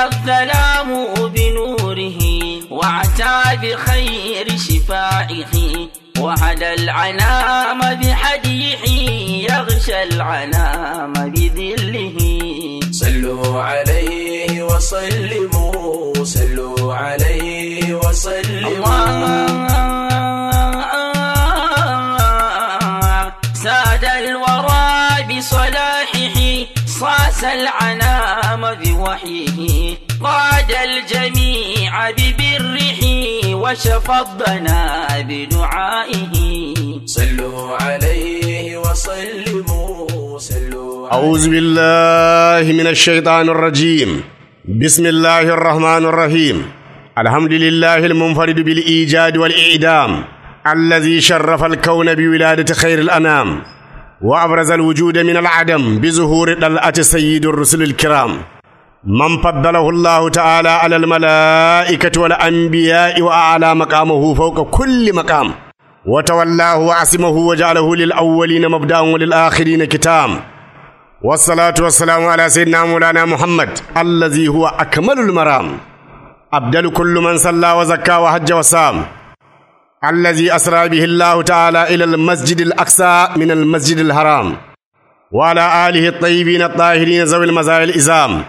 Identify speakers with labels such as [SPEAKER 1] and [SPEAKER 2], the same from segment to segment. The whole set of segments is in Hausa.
[SPEAKER 1] الظلام بنوره واعتى بخير شفائه وهدى العنام بحديح يغشى العنام بذله
[SPEAKER 2] صلوا عليه وسلموا صلوا عليه وسلموا
[SPEAKER 1] الله ساد الورى بصلاحه صاص العنام بوحيه قاد الجميع ببره وشفى الضنا بدعائه
[SPEAKER 2] صلوا عليه وسلموا صلوا
[SPEAKER 3] أعوذ بالله من الشيطان الرجيم بسم الله الرحمن الرحيم الحمد لله المنفرد بالإيجاد والإعدام الذي شرف الكون بولادة خير الأنام وأبرز الوجود من العدم بظهور طلعة سيد الرسل الكرام من فضله الله تعالى على الملائكة والأنبياء وأعلى مقامه فوق كل مقام وتولاه وعصمه وجعله للأولين مبدأ وللآخرين كتام والصلاة والسلام على سيدنا مولانا محمد الذي هو أكمل المرام أبدل كل من صلى وزكى وحج وصام الذي أسرى به الله تعالى إلى المسجد الأقصى من المسجد الحرام وعلى آله الطيبين الطاهرين ذوي المزايا الإزام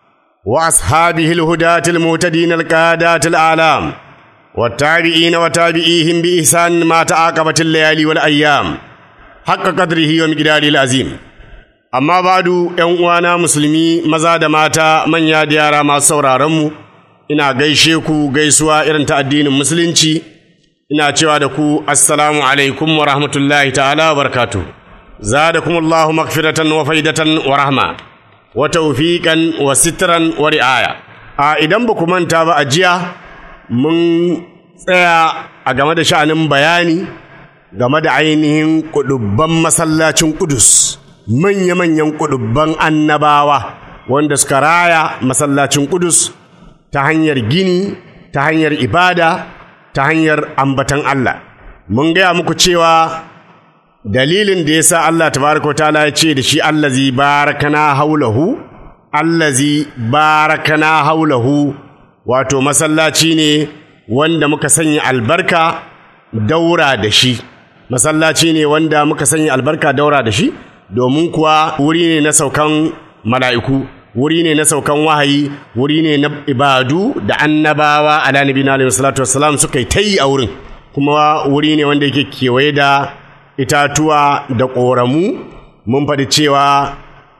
[SPEAKER 3] وأصحابه الهداة المهتدين القادات الأعلام والتابعين وتابعيهم بإحسان ما تعاقبت الليالي والأيام حق قدره ومقداره العظيم amma badu ‘yan uwana musulmi maza da mata manya da yara masu sauraronmu ina gaishe ku gaisuwa irin ta addinin musulunci ina cewa da ku assalamu alaikum wa rahmatullahi ta'ala wa barakatu zadakum Allahu magfiratan wa faidatan wa rahma wa tawfiqan wa sitran wa ri'aya a idan ba ku manta ba a jiya mun tsaya a game da sha'anin bayani game da ainihin kudubban masallacin Kudus manya-manyan kudubban annabawa wanda suka raya masallacin Kudus ta hanyar gini ta hanyar ibada ta hanyar ambatan Allah mun gaya muku cewa dalilin da yasa Allah tabaraka ta'ala ya ce da shi allazi barakana haulahu allazi barakana haulahu wato masallaci ne wanda muka sanya albarka daura da shi masallaci ne wanda muka sanya albarka daura da shi domin kuwa wuri ne na saukan mala'iku wuri ne na saukan wahayi wuri ne na ibadu da annabawa ala nabiyina alaihi salatu wassalam suka yi ta yi a wurin kuma wuri ne wanda yake kewaye da itatuwa da ƙoramu mun faɗi cewa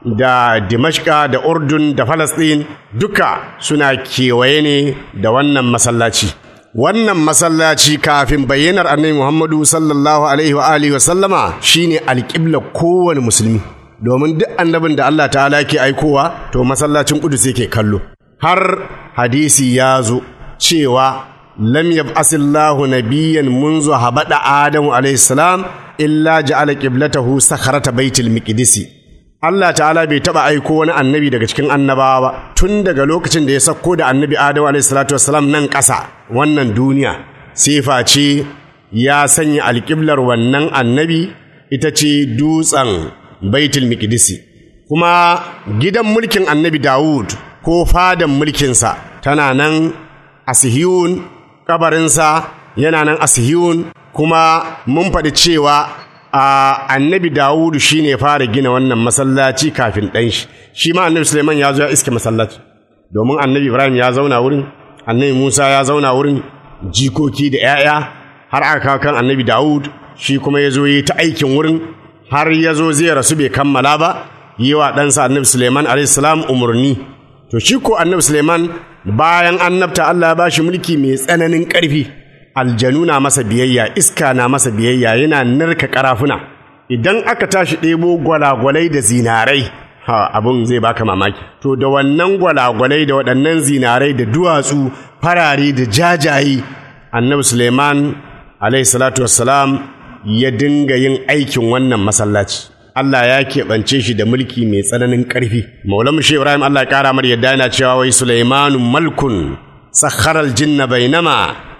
[SPEAKER 3] da dimashka da urdun da falasɗin duka suna kewaye ne da wannan masallaci wannan masallaci kafin bayyanar annabi muhammadu sallallahu alaihi wa alihi wa sallama shine alƙibla kowane musulmi domin duk annabin da Allah ta'ala ke aikowa to masallacin Qudus yake kallo har hadisi ya zo cewa lam yab'asillahu nabiyyan munzu habada adamu alayhi salam illa ja'ala qiblatahu sakharata baitul miqdisi Allah ta'ala bai taba aiko wani annabi daga cikin annabawa ba tun daga lokacin da ya sako da annabi adamu alayhi salatu wassalam nan ƙasa wannan duniya sifa ce ya sanya alƙiblar wannan annabi ita ce dutsen baitul miqdisi kuma gidan mulkin annabi Dawud ko fadan mulkinsa tana nan a Sihiyun kabarinsa yana nan a Sihiyun kuma mun faɗi cewa a annabi Dawud shine fara gina wannan masallaci kafin ɗan shi shi ma annabi Suleiman ya zo ya iske masallaci domin annabi Ibrahim ya zauna wurin annabi Musa ya zauna wurin jikoki da 'ya'ya har aka kan annabi Dawud shi kuma ya zo yi ta aikin wurin har ya zo zai rasu bai kammala ba yi wa ɗansa annabi Suleiman alaihissalam umarni to shi ko annabi Suleiman bayan annabta Allah ya ba shi mulki mai tsananin ƙarfi aljanu na masa biyayya iska na masa biyayya yana narka karafuna idan aka tashi ɗebo gwalagwalai da zinarai ha abun zai baka mamaki to da wannan gwalagwalai da waɗannan zinarai da duwatsu farare da jajaye annabi Suleiman alaihi salatu wassalam ya dinga yin aikin wannan masallaci Allah ya keɓance shi da mulki mai tsananin ƙarfi. Maulam Shi Ibrahim Allah ya ƙara mar yadda yana cewa wai Sulaimanu malkun sakharal jinna bainama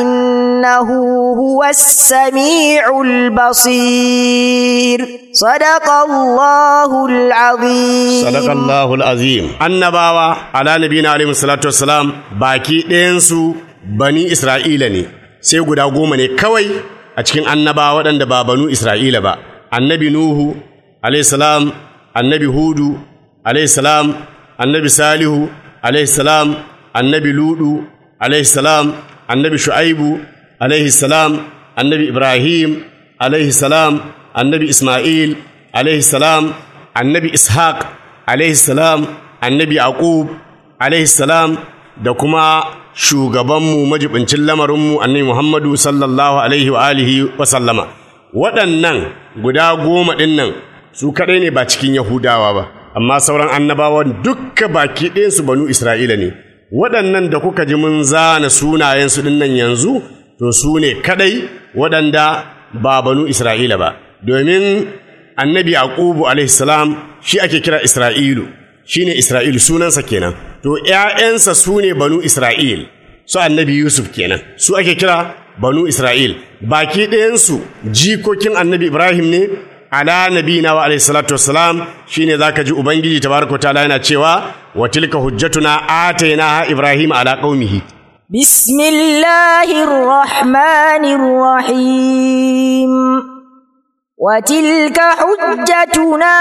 [SPEAKER 4] إنه هو السميع البصير صدق الله العظيم
[SPEAKER 3] Sadakallahu azim annabawa ala nabiyina alaihi salatu wassalam baki ɗayansu bani Isra'ila ne sai guda goma ne kawai a cikin annabawa waɗanda ba banu Isra'ila ba annabi Nuhu alaihi salam annabi Hudu alaihi salam annabi Salihu alaihi salam annabi Ludu alaihi salam annabi Shu'aibu alaihi salam annabi Ibrahim alaihi salam annabi Ismail alaihi salam annabi Ishaq alaihi salam annabi Yaqub alaihi salam da kuma shugabanmu majibincin lamarinmu annabi Muhammadu sallallahu alaihi wa alihi wa sallama waɗannan guda goma ɗin nan su kaɗai ne ba cikin Yahudawa ba amma sauran annabawan dukka baki ɗayansu banu Isra'ila ne waɗannan da kuka ji mun zana sunayensu ɗin nan yanzu to su ne kaɗai waɗanda ba banu Isra'ila ba domin annabi Yaqubu alaihi salam shi ake kira Isra'ilu shine Isra'ilu sunansa kenan to ƴaƴansa su ne banu Isra'il su annabi Yusuf kenan su ake kira banu Isra'il baki ɗayansu jikokin annabi Ibrahim ne ala nabina wa alaihi salatu wassalam shine zaka ji ubangiji tabaraka ta'ala yana cewa wa tilka hujjatuna atainaha ibrahim ala qaumihi
[SPEAKER 4] بسم الله الرحمن الرحيم وتلك حجتنا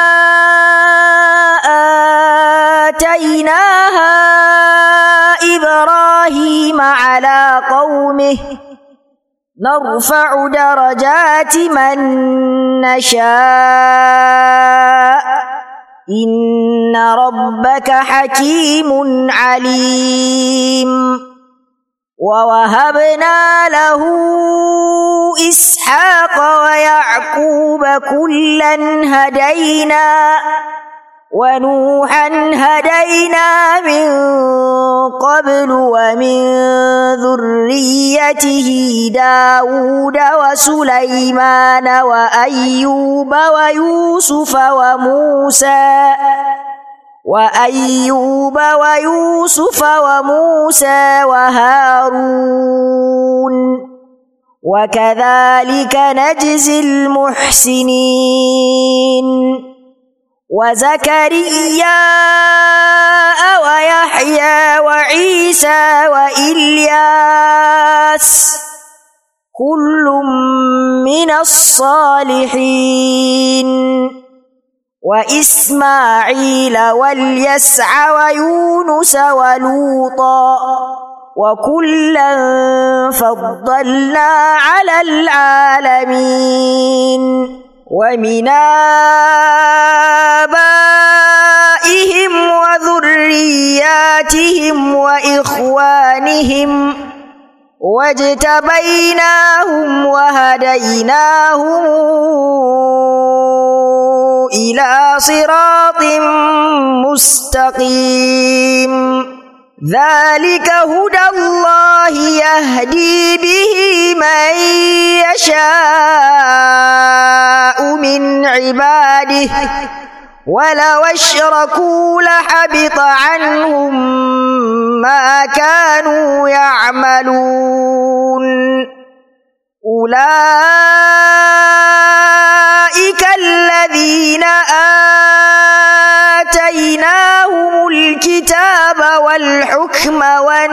[SPEAKER 4] آتيناها إبراهيم على قومه نرفع درجات من نشاء إن ربك حكيم عليم ووهبنا له إسحاق ويعقوب كلا هدينا ونوحا هدينا من قبل ومن ذريته داود وسليمان وأيوب ويوسف وموسى وأيوب ويوسف وموسى وهارون وكذلك نجزي المحسنين وزكريا ويحيى وعيسى وإلياس كل من الصالحين وإسماعيل واليسع ويونس ولوطا وكلا فضلنا على العالمين ومن آبائهم وذرياتهم وإخوانهم واجتبيناهم وهديناهم إلى صراط مستقيم ذلك هدى الله يهدي به من يشاء من عباده ولو اشركوا لحبط عنهم ما كانوا يعملون أولئك الذين آتيناهم الكتاب والحكم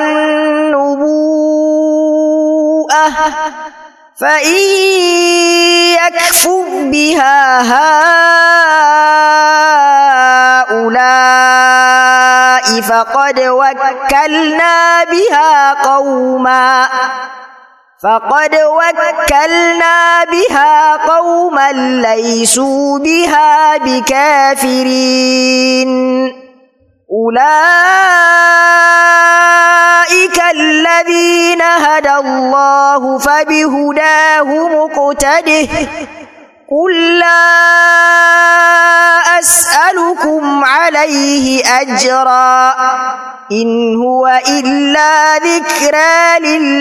[SPEAKER 4] والنبوءة فإن يكفر بها هؤلاء فقد وكلنا بها قوما فقد وكلنا بها قوما ليسوا بها بكافرين أولئك الذين هدى الله فبهداه مقتده قل لا أسألكم عليه أجرا إن هو إلا ذكرى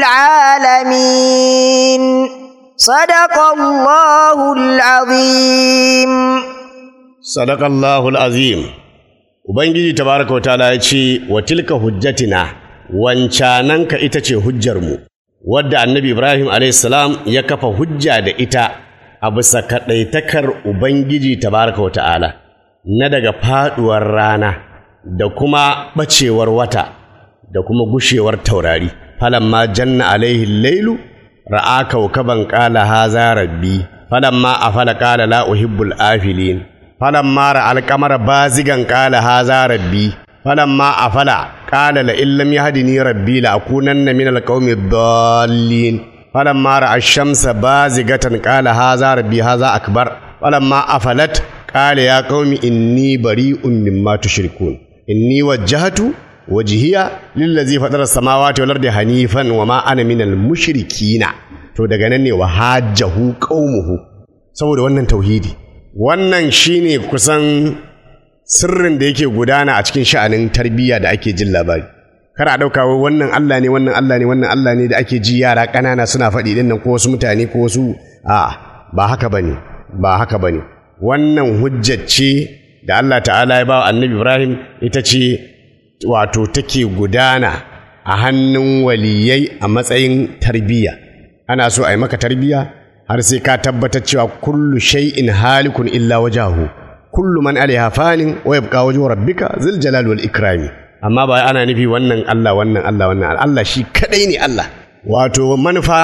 [SPEAKER 4] للعالمين صدق الله العظيم
[SPEAKER 3] Sadakallahu azim Ubangiji tabaraka wa ta'ala ya ce wa tilka hujjatina wancananka ita ce hujjarmu wadda annabi Ibrahim salam ya kafa hujja da ita a bisa kaɗaitakar Ubangiji tabaraka wa ta'ala na daga faɗuwar rana da kuma ɓacewar wata da kuma gushewar taurari falamma janna alaihi lailu ra'a kaukaban qala haza rabbi falamma afala qala la uhibbul afilin falamma ra'a al-qamara bazigan qala haza rabbi falamma afala qala la illam yahdini rabbi la akunanna min al-qaumi ad-dallin falamma ra'a ash-shamsa bazigatan qala haza rabbi haza akbar falamma afalat qala ya qaumi inni bari'un mimma tushrikun inni wajjahtu wajhiya lillazi fatara samawati wal ardi hanifan wa ma ana minal mushrikina to daga nan ne wa hajjahu qaumuhu saboda wannan tauhidi wannan shine kusan sirrin da yake gudana a cikin sha'anin tarbiyya da ake jin labari kar a ɗauka wai wannan Allah ne wannan Allah ne wannan Allah ne da ake ji yara ƙanana suna faɗi ɗin nan ko wasu mutane ko wasu a ba haka bane ba haka bane wannan hujjar ce da Allah ta'ala ya ba annabi Ibrahim ita ce wato take gudana a hannun waliyai a matsayin tarbiyya ana so a yi maka tarbiyya har sai ka tabbatar cewa kullu shay'in halikun illa wajahu kullu man alaiha fanin wa yabqa wajhu rabbika zil jalali wal ikrami amma ba ana nufi wannan Allah wannan Allah wannan Allah shi kadai ne Allah wato manufa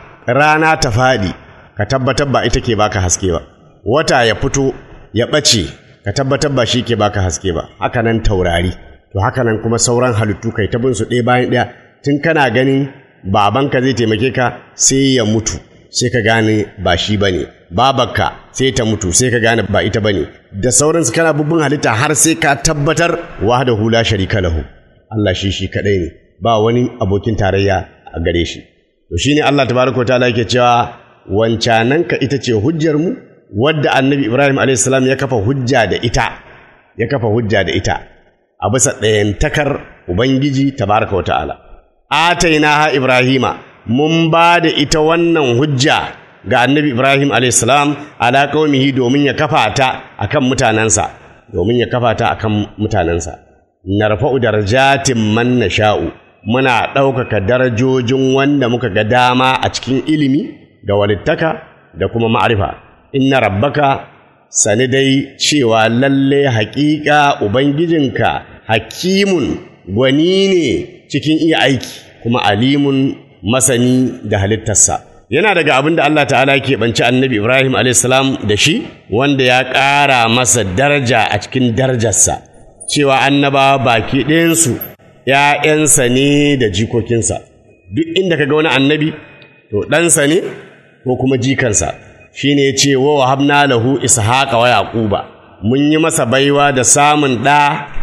[SPEAKER 3] rana ta fadi ka tabbatar ba ita ke baka haske ba wata ya fito ya ɓace ka tabbatar ba shi ke baka haske ba haka nan taurari to haka nan kuma sauran halittu kai ta bin su ɗaya bayan ɗaya tun kana ganin babanka zai taimake ka sai ya mutu sai ka gane ba shi bane babarka sai ta mutu sai ka gane ba ita bane da sauransu kana bubbun halitta har sai ka tabbatar wahdahu la sharika lahu Allah shi shi kadai ne ba wani abokin tarayya a gare shi to shine Allah tabaraka ta'ala yake cewa wancananka ita ce hujjar mu wadda annabi Ibrahim a.s. ya kafa hujja da ita ya kafa hujja da ita a bisa ɗayantakar Ubangiji tabaraka wa ta'ala. Atainaha Ibrahima mun ba da ita wannan hujja ga annabi Ibrahim a.s. ala qaumihi domin ya kafa ta akan mutanensa domin ya kafa ta akan mutanensa. Narfa'u darajatin man nasha'u muna ɗaukaka darajojin wanda muka ga dama a cikin ilimi da walittaka da kuma ma'arifa. inna rabbaka sani dai cewa lalle haƙiƙa ubangijinka hakimun gwani ne cikin iya aiki kuma alimun masani da halittarsa yana daga abin da Allah ta'ala ke banci annabi Ibrahim a.s. da shi wanda ya ƙara masa daraja a cikin darajarsa cewa annaba baki ɗayansu ‘ya'yansa ne da jikokinsa duk inda ka ga wani annabi to ɗansa ne ko kuma jikansa shine ya ce wa wahabna lahu ishaqa wa yaquba mun yi masa baiwa da samun ɗa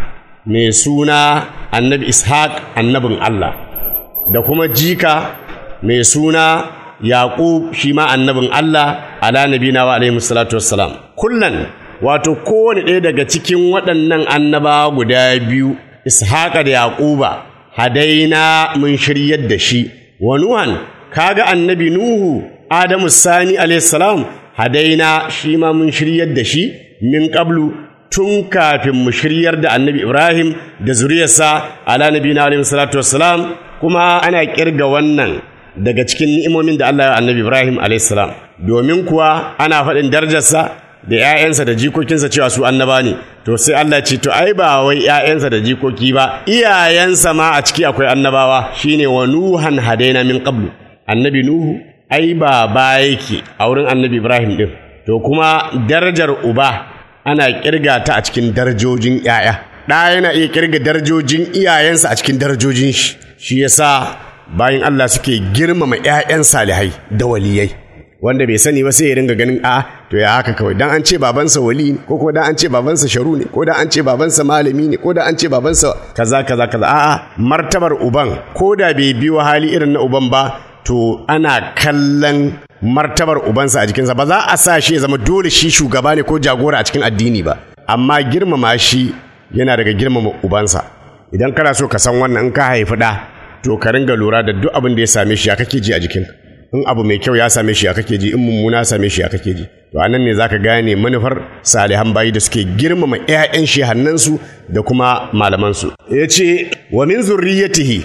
[SPEAKER 3] mai suna annabi ishaq annabin Allah da kuma jika mai suna yaqub shi ma annabin Allah ala nabina wa alaihi salatu wassalam kullan wato kowane ɗaya daga cikin waɗannan annabawa guda biyu ishaqa da yaquba hadaina mun shiryar da shi wa nuhan kaga annabi nuhu Adamu Sani salam hadaina shi ma mun shiryar da shi min qablu tun kafin mu shiryar da annabi Ibrahim da zuriyarsa ala nabiyina alaihi salatu wassalam kuma ana kirga wannan daga cikin ni'imomin da Allah ya annabi Ibrahim alaihi salam domin kuwa ana faɗin darajarsa da ‘ya'yansa da jikokinsa cewa su annaba ne to sai Allah ce to ai ba wai ‘ya'yansa da jikoki ba iyayensa ma a ciki akwai annabawa shine wa nuhan hadaina min qablu annabi nuhu ai ba ba yake a wurin annabi Ibrahim ɗin. To kuma darajar uba ana kirga ta a cikin darajojin ‘ya'ya. Ɗa yana iya kirga darajojin iyayensa a cikin darajojin shi. Shi yasa bayan Allah suke girmama ‘ya'yan salihai da waliyai. Wanda bai sani ba sai ya ringa ganin a to ya haka kawai dan an ce babansa wali ne ko ko dan an ce babansa sharu ne ko dan an ce babansa malami ne ko dan an ce babansa kaza kaza kaza a'a martabar uban ko da bai biyo hali irin na uban ba to ana kallon martabar ubansa a jikinsa ba za a sa shi ya zama dole shi shugaba ne ko jagora a cikin addini ba amma girmama shi yana daga girmama ubansa idan kana so ka san wannan in ka haifi ɗa to ka ringa lura da duk abin da ya same shi ya kake ji a jikin in abu mai kyau ya same shi ya kake ji in mummuna ya same shi ya kake ji to anan ne zaka gane manufar salihan bayi da suke girmama ƴaƴan shehannansu da kuma malamansu yace wa min zurriyatihi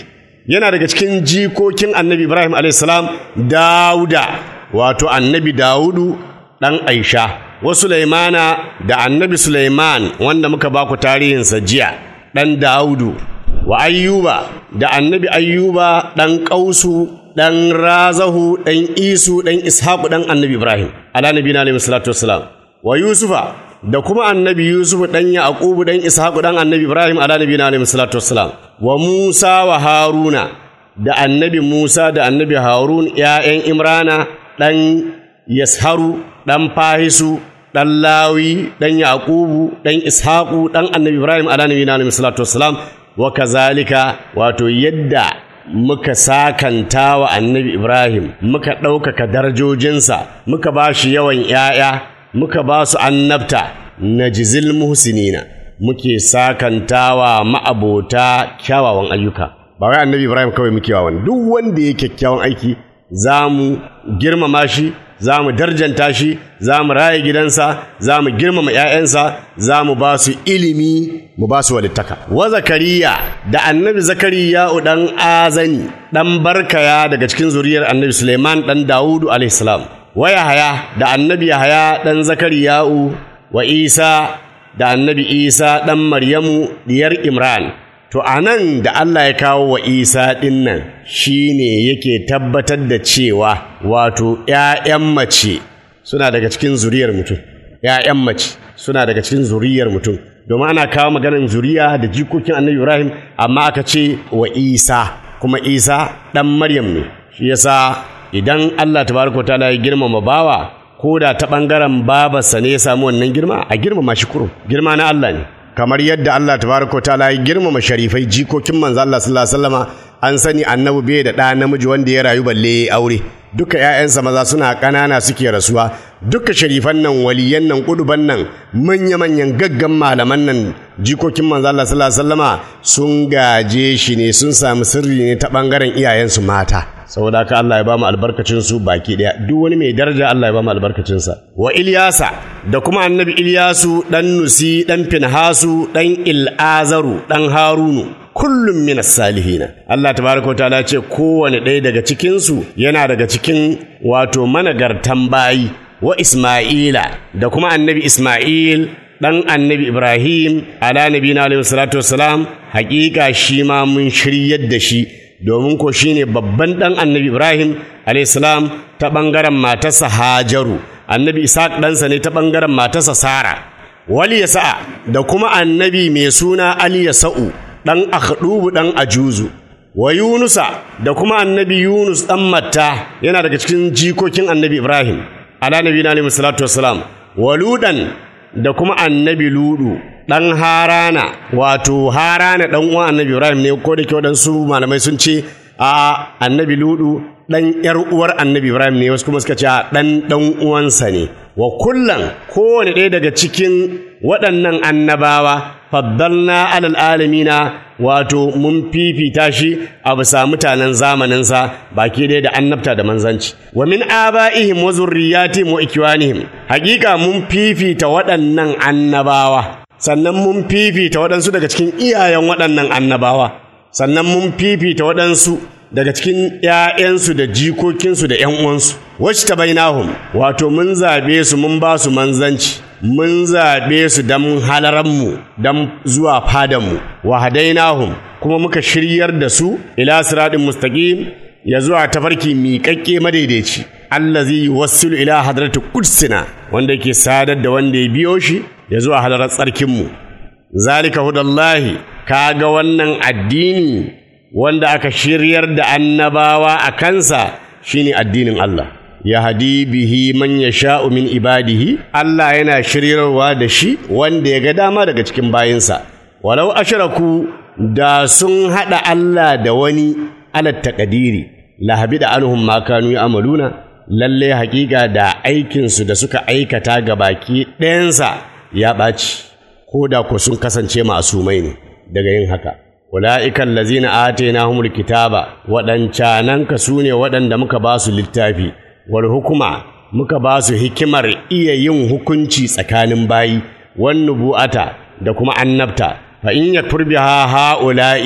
[SPEAKER 3] yana daga cikin jikokin annabi ibrahim alaihissalam dawuda wato annabi dawudu ɗan aisha wa sulaimana da annabi sulaiman wanda muka baku tarihinsa jiya ɗan dawudu wa ayyuba da annabi ayyuba ɗan ƙausu ɗan razahu ɗan isu ɗan ishaku ɗan annabi ibrahim ala nabi na alaihi salatu wassalam wa yusufa da kuma annabi yusuf ɗan yaqubu ɗan ishaku ɗan annabi ibrahim ala nabi na alaihi salatu wassalam wa musa wa haruna da annabi musa da annabi harun ƴaƴan imrana ɗan yasharu ɗan fahisu ɗan lawi ɗan yaqubu ɗan ishaku ɗan annabi ibrahim ala nabi na alaihi salatu wassalam wa kazalika wato yadda muka sakanta wa annabi Ibrahim muka ɗaukaka darajojinsa muka ba shi yawan ‘ya'ya muka ba su annabta na jizil muhsinina muke sakantawa ma'abota kyawawan ayyuka ba wai annabi Ibrahim kawai muke wawan duk wanda ya kyakkyawan aiki za mu girmama shi za mu darjanta shi za mu raye gidansa za mu girmama ‘ya'yansa za mu ba su ilimi mu ba su walittaka wa zakariya da annabi zakariya ɗan azani ɗan barkaya daga cikin zuriyar annabi suleiman ɗan dawudu alaihissalam wa yahaya da annabi yahaya ɗan zakariya'u wa isa da annabi isa ɗan maryamu diyar imran To a nan da Allah ya kawo wa Isa ɗin nan shi ne yake tabbatar da cewa wato ‘ya'yan mace suna daga cikin zuriyar mutum, ‘ya'yan mace suna daga cikin zuriyar mutum. Domin ana kawo maganar zuriya da jikokin annabi Ibrahim amma aka ce wa Isa, kuma Isa ɗan Maryam ne. Shi yasa idan Allah tabaraka ta'ala ya girmama bawa ko da ta ɓangaren babarsa ne ya samu wannan girma a girmama shi kurum, girma na Allah ne. kamar yadda Allah tabaraka ta'ala ya girmama sharifai jikokin manzo Allah sallallahu alaihi wasallama an sani annabi bai da ɗa namiji wanda ya rayu balle aure duka ƴaƴansa maza suna ƙanana suke rasuwa duka sharifan nan waliyan nan kuduban nan manya manyan gaggan malaman nan jikokin manzo Allah sallallahu alaihi wasallama sun gaje shi ne sun samu sirri ne ta bangaren iyayensu mata saboda haka Allah ya ba mu albarkacin su baki daya duk wani mai daraja Allah ya ba mu albarkacin sa wa Ilyasa da kuma annabi Ilyasu dan Nusi dan Finhasu dan Ilazaru dan Harunu kullum min salihina Allah tabaraka wa ta'ala ce kowane ɗaya daga cikin su yana daga cikin wato managartan bayi wa Isma'ila da kuma annabi Isma'il dan annabi Ibrahim ala nabiyina alaihi salatu wassalam hakika shi ma mun shiryar da shi domin ko shi ne babban ɗan annabi Ibrahim salam ta ɓangaren matarsa Hajaru, annabi Isaac ɗansa ne ta ɓangaren matarsa Sara, wali ya sa'a da kuma annabi mai suna Ali ya sa'u ɗan Akhdubu ɗan Ajuzu, wa Yunusa da kuma annabi Yunus ɗan Matta yana daga cikin jikokin annabi Ibrahim, ala nabi na alaihi salatu wassalam, wa Ludan da kuma annabi Ludu ɗan harana wato harana ɗan uwan annabi ibrahim ne ko da ke waɗansu malamai sun ce a annabi ludu ɗan ƴar uwar annabi ibrahim ne wasu kuma suka ce a ɗan ɗan uwansa ne wa kullan kowane ɗaya daga cikin waɗannan annabawa faddalna alal alamina wato mun fifita shi a bisa mutanen zamaninsa baki ɗaya da annabta da manzanci wa min aba'ihim wa zurriyatihim wa ikwanihim hakika mun fifita waɗannan annabawa sannan mun fifita waɗansu daga cikin iyayen waɗannan annabawa sannan mun fifita waɗansu daga cikin ‘ya'yansu da jikokinsu da ‘yan uwansu wacce ta bainahum wato mun zaɓe su mun ba su manzanci mun zaɓe su don halaranmu don zuwa fadanmu wa hadainahum kuma muka shiryar da su ila siraɗin mustaqim ya zuwa tafarki miƙaƙƙe madaidaici allazi wassilu ila hadratu qudsina wanda yake sadar da wanda ya biyo shi ya zuwa halarar tsarkinmu zalika hudallahi kaga wannan addini wanda aka shiryar da annabawa a kansa shine addinin Allah ya hadi bihi man yasha'u min ibadihi Allah yana shiryarwa da shi wanda ya ga dama daga cikin bayinsa walau ashraku da sun hada Allah da wani alat taqdiri lahabi da anhum ma kanu ya'maluna lalle hakika da aikinsu da suka aikata ga baki ɗayansa ya ɓaci ko da ko sun kasance masumai ne daga yin haka ula'ikan lazina atainahumul kitaba waɗancananka su ne waɗanda muka ba su littafi wal hukuma muka ba su hikimar iya yin hukunci tsakanin bayi wan nubu'ata da kuma annabta fa in yakfur biha ha'ula'i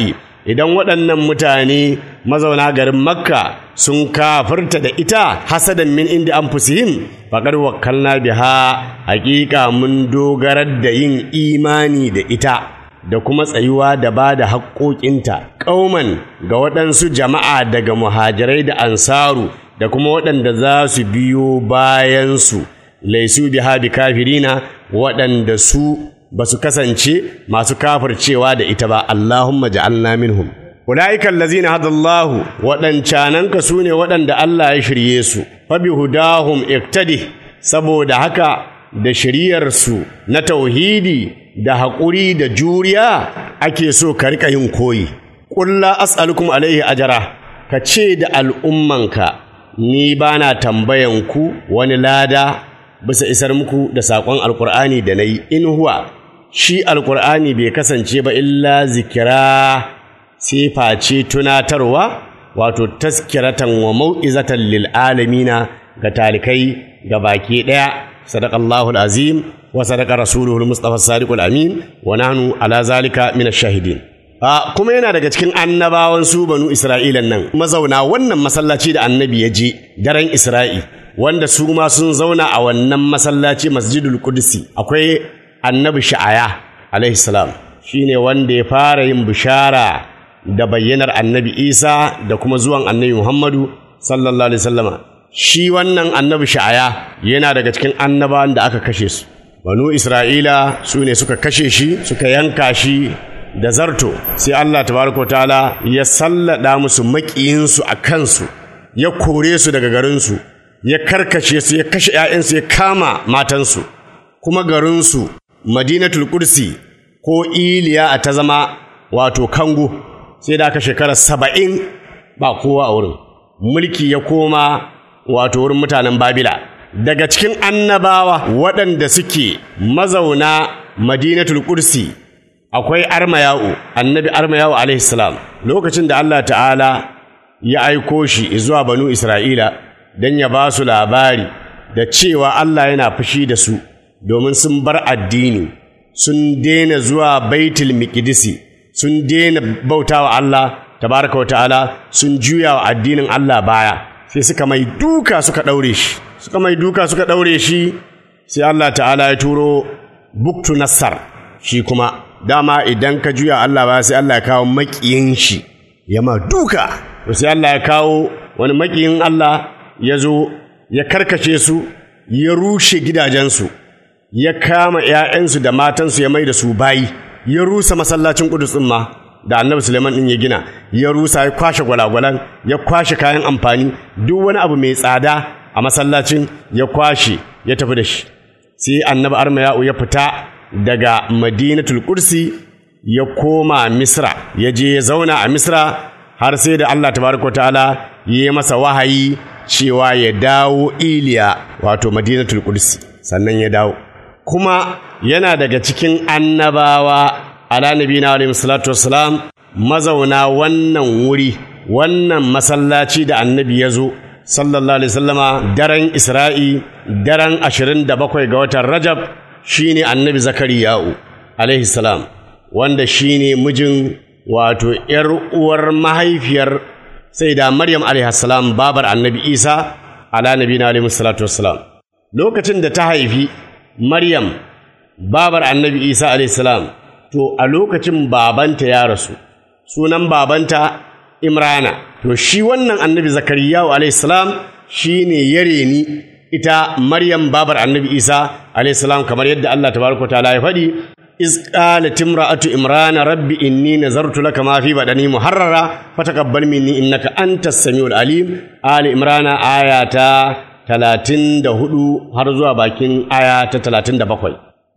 [SPEAKER 3] idan waɗannan mutane mazauna garin makka sun kafirta da ita hasadan min inda an fusihim faƙar wakkalna biha haƙiƙa mun dogarar da yin imani da ita da kuma tsayuwa da ba da haƙoƙinta ƙauman ga waɗansu jama'a daga muhajirai da ansaru da kuma waɗanda za su biyo bayansu laisu biha bi kafirina waɗanda su ba su kasance masu kafircewa da ita ba Allahumma ja'alna minhum ulaika allazina hadallahu waɗancananka su ne waɗanda Allah ya shirye su fa bi hudahum iktadi saboda haka da shiryarsu na tauhidi da haƙuri da juriya ake so ka riƙa yin koyi ƙulla as'alukum alaihi ajara ka ce da al'ummanka ni ba na tambayan ku wani lada bisa isar muku da saƙon alƙur'ani da na yi in huwa shi alƙur'ani bai kasance ba illa zikira sai face tunatarwa wato taskiratan wa mau'izatan lil alamina ga talikai ga baki ɗaya sadaqallahu azim wa sadaqa rasuluhu mustafa sadiqul amin wa nahnu ala zalika min ash-shahidin a kuma yana daga cikin annabawan su banu isra'ilan nan mazauna wannan masallaci da annabi ya je daren isra'i wanda su ma sun zauna a wannan masallaci masjidul qudsi akwai annabi sha'aya alaihi salam shine wanda ya fara yin bishara da bayyanar annabi isa da kuma zuwan annabi muhammadu sallallahu alaihi wasallama shi wannan annabi sha'aya yana daga cikin annabawan da aka kashe su banu isra'ila su ne suka kashe shi suka yanka shi da zarto sai allah tabaraka ta'ala ya sallada musu maƙiyinsu a kansu ya kore su daga garinsu ya karkace su ya kashe 'ya'yansu ya kama matansu kuma garinsu madinatul kursi ko iliya a ta zama wato kango sai da aka shekara saba'in ba kowa a wurin mulki ya koma wato wurin mutanen babila daga cikin annabawa waɗanda suke mazauna madinatul kursi akwai armayau annabi armayau alaihi salam lokacin da allah ta'ala ya aiko shi zuwa banu isra'ila don ya ba su labari da cewa allah yana fushi da su domin sun bar addini sun daina zuwa baitul miqdisi sun daina bautawa Allah tabaraka ta'ala sun juya wa addinin Allah baya sai suka mai duka suka daure shi suka mai duka suka daure shi sai Allah ta'ala ya turo buktu nassar shi kuma dama idan ka juya Allah baya sai Allah ya kawo makiyin shi ya ma duka to sai Allah ya kawo wani makiyin Allah ya zo ya karkace su ya rushe gidajensu ya kama ‘ya'yansu da matansu ya mai da su bayi, ya rusa masallacin ƙudus ɗin ma da annabi Suleiman ɗin ya gina, ya rusa ya kwashe gwalagwalan, ya kwashe kayan amfani, duk wani abu mai tsada a masallacin ya kwashe ya tafi da shi. Sai annabi Armayau ya fita daga Madinatul Kursi ya koma Misra, ya je ya zauna a Misra har sai da Allah tabaraka ta'ala ya yi masa wahayi cewa ya dawo Iliya wato Madinatul Kursi sannan ya dawo. kuma yana daga cikin annabawa ala nabina alaihi salatu wassalam mazauna wannan wuri wannan masallaci da annabi ya zo sallallahu alaihi wasallama daren isra'i daren ashirin da bakwai ga watan rajab shine annabi zakariya'u alaihi salam wanda shine mijin wato ‘yar uwar mahaifiyar sai da maryam alaihi salam babar annabi isa ala nabina alaihi salatu wassalam lokacin da ta haifi Maryam, babar annabi Isa salam to a lokacin babanta ya rasu, sunan babanta Imrana, to shi wannan annabi Zakariya salam shi ne ya reni ita Maryam babar annabi Isa salam kamar yadda Allah tabaraka ta'ala ya faɗi. إذ قالت امرأة إمران رب إني نذرت لك ما في بدني محررا فتقبل مني إنك أنت السميع العليم آل إمران آياتا talatin da hudu har zuwa bakin aya ta talatin da bakwai.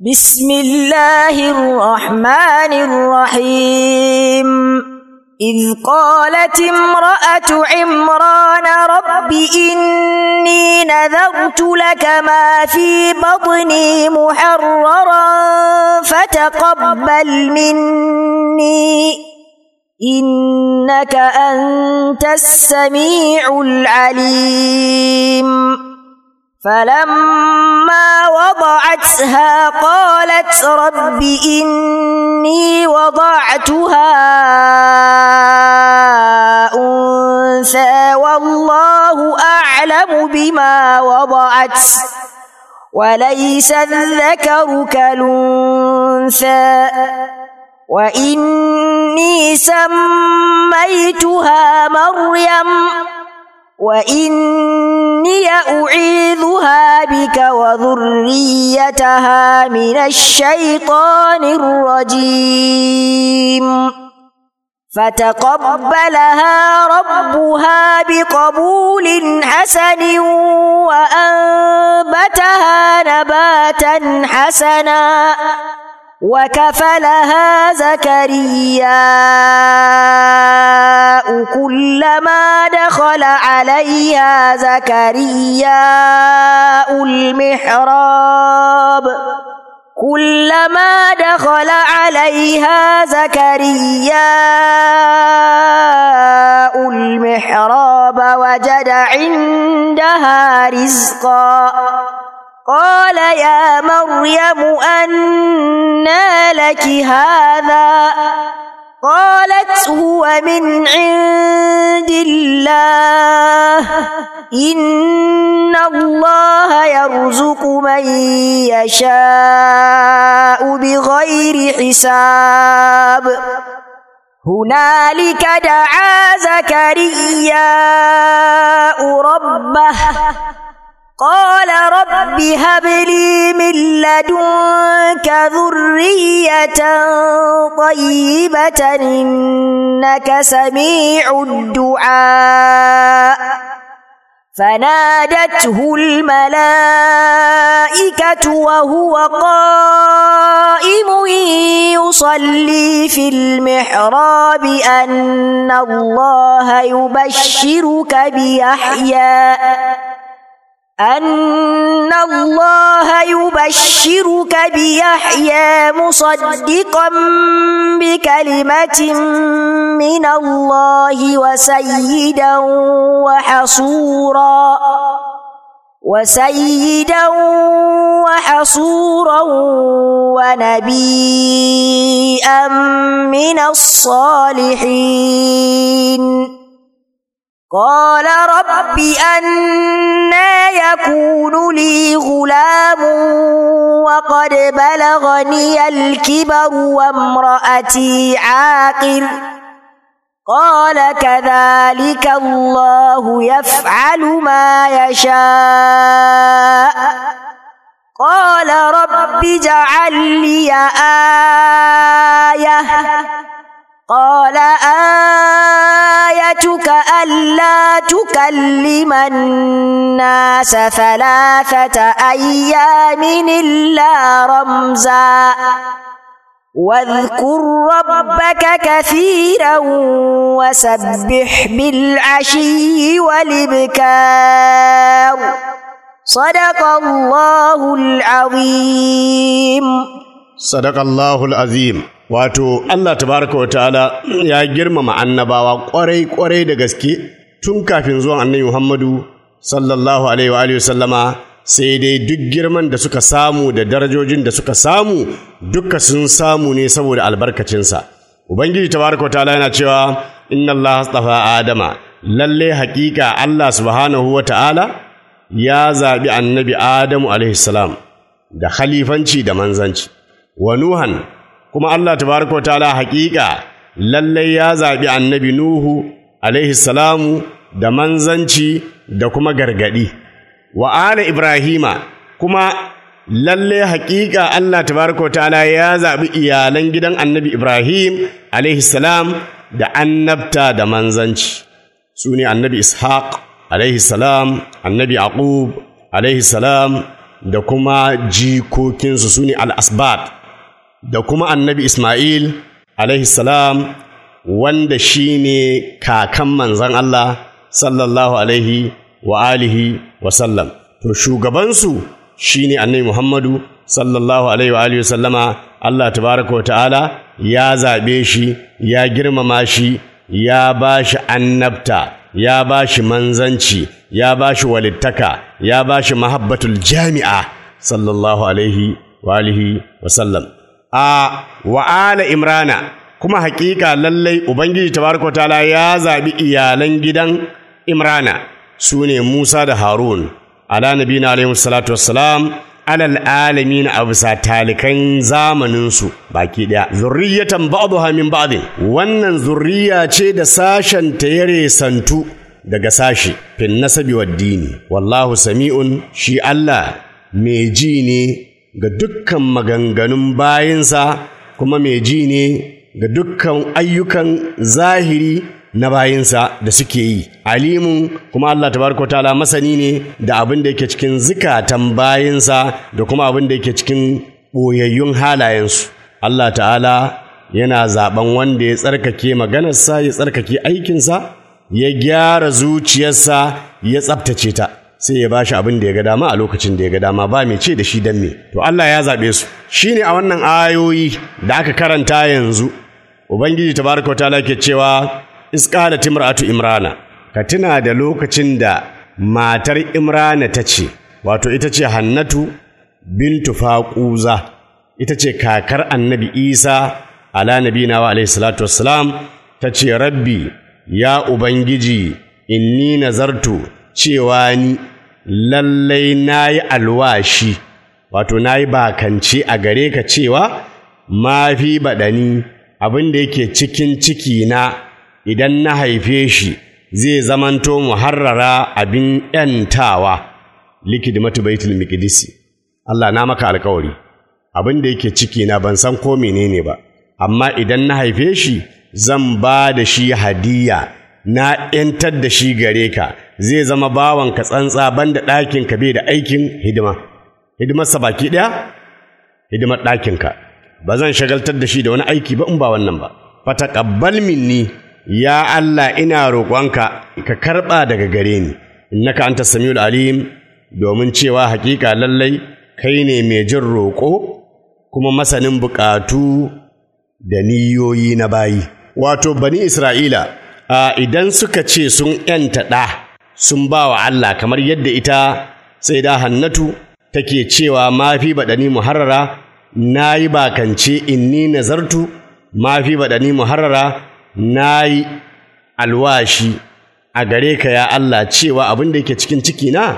[SPEAKER 4] Bismillahirrahmanirrahim. إذ قالت امرأة عمران رب إني نذرت لك ما في بطني محررا فتقبل مني إنك أنت السميع العليم فلما وضعتها قالت رب إني وضعتها أنثى والله أعلم بما وضعت وليس الذكر كالأنثى وإني سميتها مريم وإني أعيذها بك وذريتها من الشيطان الرجيم فتقبلها ربها بقبول حسن وأنبتها نباتا حسنا وكفلها زكرياء كلما دخل عليها زكرياء المحراب كلما دخل عليها زكرياء المحراب وجد عندها رزقا قال يا مريم أنى لك هذا قالت هو من عند الله إن الله يرزق من يشاء بغير حساب هنالك دعا زكرياء ربه قال رب هب لي من لدنك ذرية طيبة إنك سميع الدعاء فنادته الملائكة وهو قائم يصلي في المحراب أن الله يبشرك بيحيى أن الله يبشرك بيحيى مصدقا بكلمة من الله وسيدا وحصورا وسيدا وحصورا ونبيا من الصالحين قال رب أنا يكون لي غلام وقد بلغني الكبر وامرأتي عاقر قال كذلك الله يفعل ما يشاء قال رب اجعل لي آية قال آيتك ألا تكلم الناس ثلاثة أيام إلا رمزا واذكر ربك كثيرا وسبح بالعشي والإبكار صدق الله العظيم
[SPEAKER 3] Sadakallahul azim wato Allah tabaraka wa ta'ala ya girmama annabawa kwarai kwarai da gaske tun kafin zuwan annabi Muhammadu sallallahu alaihi wa alihi sallama sai dai duk girman da suka samu da darajojin da suka samu duka sun samu ne saboda albarkacinsa ubangiji tabaraka wa ta'ala yana cewa inna Allah astafa adama lalle hakika Allah subhanahu wa ta'ala ya zabi annabi Adamu alaihi salam da khalifanci da manzanci wa Nuhan kuma Allah tabaraka wa ta'ala haƙiƙa lallai ya zaɓi annabi Nuhu alaihi salamu da manzanci da kuma gargaɗi wa ala Ibrahima kuma lallai haƙiƙa Allah tabaraka wa ta'ala ya zaɓi iyalan gidan annabi Ibrahim alaihi salam da annabta da manzanci su ne annabi Ishaq alaihi salam annabi Yaqub alaihi salam da kuma jikokinsu su ne al-asbat da kuma annabi Ismail salam wanda shi ne kakan manzan Allah sallallahu alaihi wa alihi wa sallam. To shugabansu shi ne annabi Muhammadu sallallahu alaihi wa alihi wa sallama Allah tabaraka wa ta'ala ya zaɓe shi ya girmama shi ya ba shi annabta ya ba shi manzanci ya ba shi walittaka ya ba shi mahabbatul jami'a sallallahu alaihi wa alihi wa sallam a wa ala imrana kuma hakika lallai ubangiji tabaraka ta'ala ya zabi iyalan gidan imrana su ne musa da harun ala nabina alaihi salatu wassalam alal alamin a bisa talikan zamaninsu baki ɗaya zurriyatan ba'dha min ba'din wannan zurriya ce da sashen ta yare santu daga sashi fin nasabi wa dini wallahu sami'un shi Allah mai ji ne ga dukkan maganganun bayinsa kuma mai ji ne ga dukkan ayyukan zahiri na bayinsa da suke yi alimun kuma Allah tabaraka ta'ala masani ne da abin da yake cikin zikatan bayinsa da kuma abin da yake cikin boyayyun halayensu Allah ta'ala yana zaben wanda ya tsarkake maganarsa ya tsarkake aikinsa ya gyara zuciyarsa ya tsabtace ta sai ya bashi abin da ya ga dama a lokacin da ya ga dama ba mai ce da shi dan me to Allah ya zabe su shine a wannan ayoyi da aka karanta yanzu ubangiji tabaraka ta'ala ke cewa iskala timratu imrana ka tuna da lokacin da matar imrana ta ce wato ita ce hannatu bintu faquza ita ce kakar annabi isa ala nabina wa alaihi salatu wassalam ta ce rabbi ya ubangiji inni nazartu cewa ni lallai nayi alwashi wato nayi bakance a gare ka cewa mafi baɗani abin da yake cikin ciki na idan na haife shi zai zamanto muharrara abin ‘yantawa likidimatu baitul miqdisi Allah na maka alkawari abin da yake ciki na ban san ko menene ba amma idan na haife shi zan ba da shi hadiya na ‘yantar da shi gare ka zai zama bawanka tsantsa banda ɗakinka bai da aikin hidima hidimarsa baki ɗaya hidimar ɗakinka ba zan shagaltar da shi da wani aiki ba in ba wannan ba fataqabbal minni ya Allah ina roƙonka ka karɓa daga gare ni innaka anta samiul alim domin cewa hakika lallai kai ne mai jin roƙo kuma masanin buƙatu da niyoyi na bayi wato bani isra'ila a idan suka ce sun ‘yanta ɗa sun ba wa Allah kamar yadda ita sai da hannatu take cewa mafi baɗani muharrara na yi bakance inni nazartu mafi baɗani muharrara na yi alwashi a gare ka ya Allah cewa abin da yake cikin ciki na